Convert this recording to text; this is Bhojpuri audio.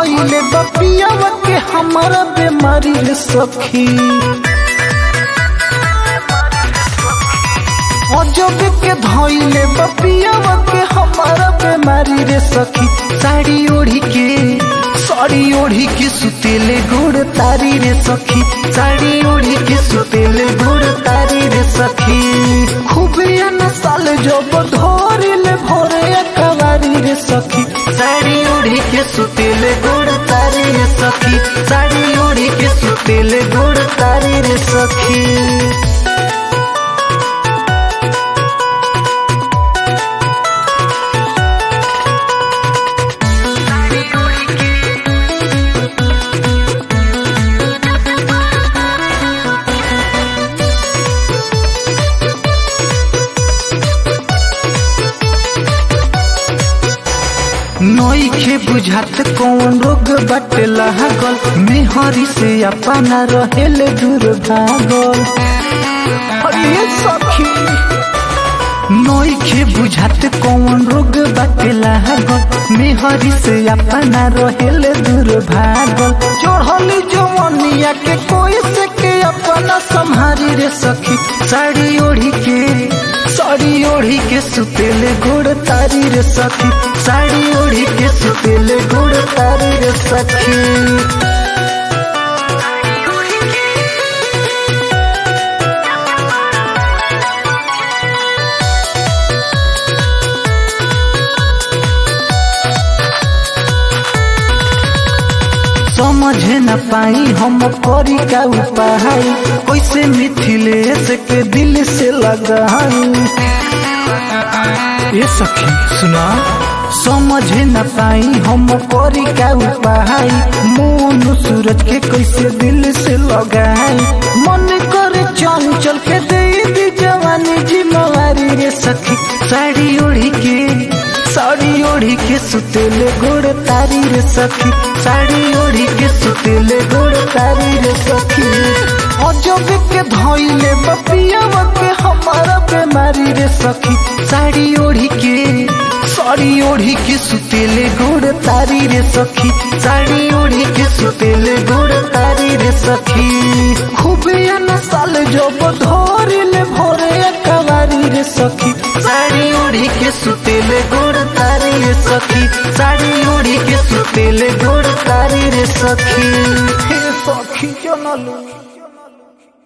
धइले बपियावा के हमारा बीमारी रे सखी अजब के धइले बपियावा के हमारा बीमारी रे सखी साड़ी ओढ़ी के साड़ी ओढ़ी के सुतेले गोड़ तारी रे सखी साड़ी ओढ़ी के सुतेले गोड़ तारी रे सखी खूब न साल जब धोरिले भोरे कवारी रे सखी साड़ी ओढ़ी के सुतेले गोड़ तारी रे सखी साड़ी ओढ़ी के सुतेले गोड़ तारी रे सखी नईखे बुझात कौन रोग बाटे लागल मेहरी से अपना रहेले दूर भागल अरे सखी नईखे बुझात कौन रोग बाटे लागल मेहरी से अपना रहेले दूर भागल चढ़ली जवनिया के कोई से के अपना संहारी रे सखी साड़ी ओढ़ी के साड़ी ओढ़ी के सुतेले गोड़ तारी रे सखी साड़ी ओढ़ी के सुतेले गोड़ तारी रे सखी समझे न पाई हम करी का उपाय कैसे मिथिलेश के दिल से लगाई ये सखी सुना समझे न पाई हम करी का उपाय मोन सूरज के कैसे दिल से लगाई मन करे चंचल के दे दी जवानी जिम्मेवारी रे सखी साड़ी ओढ़ी के साड़ी ओढ़ी के सुतेले गोड़ तारी रे सखी साड़ी ओढ़ी के सुतेले गोड़ तारी रे सखी अजब के धइले बपियावा के हमारा बीमारी रे सखी साड़ी ओढ़ी के साड़ी ओढ़ी के सुतेले गोड़ तारी रे सखी साड़ी ओढ़ी के सुतेले गोड़ तारी रे सखी खूब न साल जब धोरिले भोरे कवारी रे सखी साड़ी ओढ़ी के सुतेले गोड़ तारी रे सखी साड़ी ओढ़ी के सुतेले गोड़ तारी रे सखी हे सखी जनलू